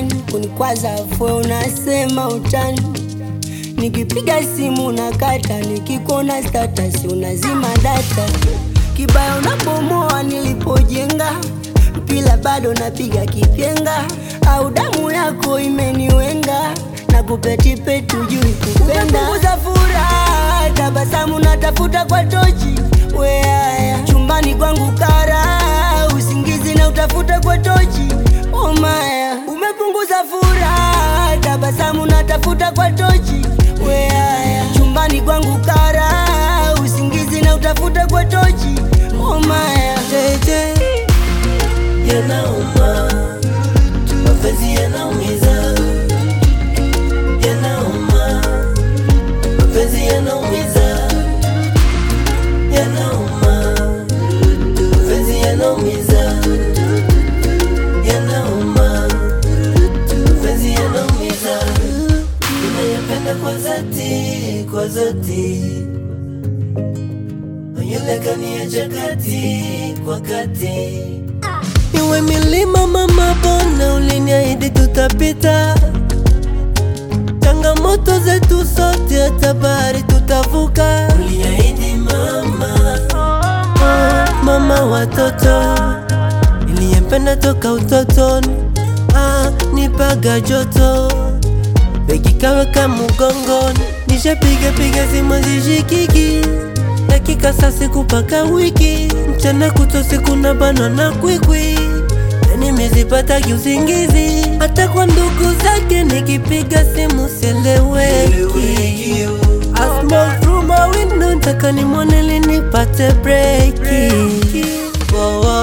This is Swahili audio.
kunikwaza fwe unasema utani nikipiga simu unakata nikikuona status unazima data kibaya unabomoa nilipojenga mpila bado napiga kipyenga au damu yako imeniwenga na kupetipeti ujui kupenda umepunguza furaha tabasamu natafuta kwa tochi weaya chumbani kwangu kara usingizi na utafuta kwa tochi omaya umepunguza furaha tabasamu natafuta kwa tochi weaya chumbani kwangu kara usingizi na utafuta kwa tochi omaya jeje yanauma, mapenzi yanaumiza, yanauma, mapenzi yanaumiza, yanauma, mapenzi yanaumiza, yanauma, mapenzi yanaumiza, ninayapenda kwa dhati, kwa dhati yule kaniacha kati kwa kati. Iwe milima mama, bona uliniahidi tutapita, changamoto zetu sote, hata bahari tutavuka. Uliahidi mama, oh, mama watoto niliyempenda toka utotoni, ah, nipaga joto begi kaweka mgongoni, nishapiga piga simu zishikiki dakika saa siku paka wiki, mchana kutwa siku na bana na kwikwi, yani mizipataki usingizi, hata kwa ndugu zake nikipiga simu seleweki. I smoke through my window, nataka nimwone ili nipate breki. Oh, oh.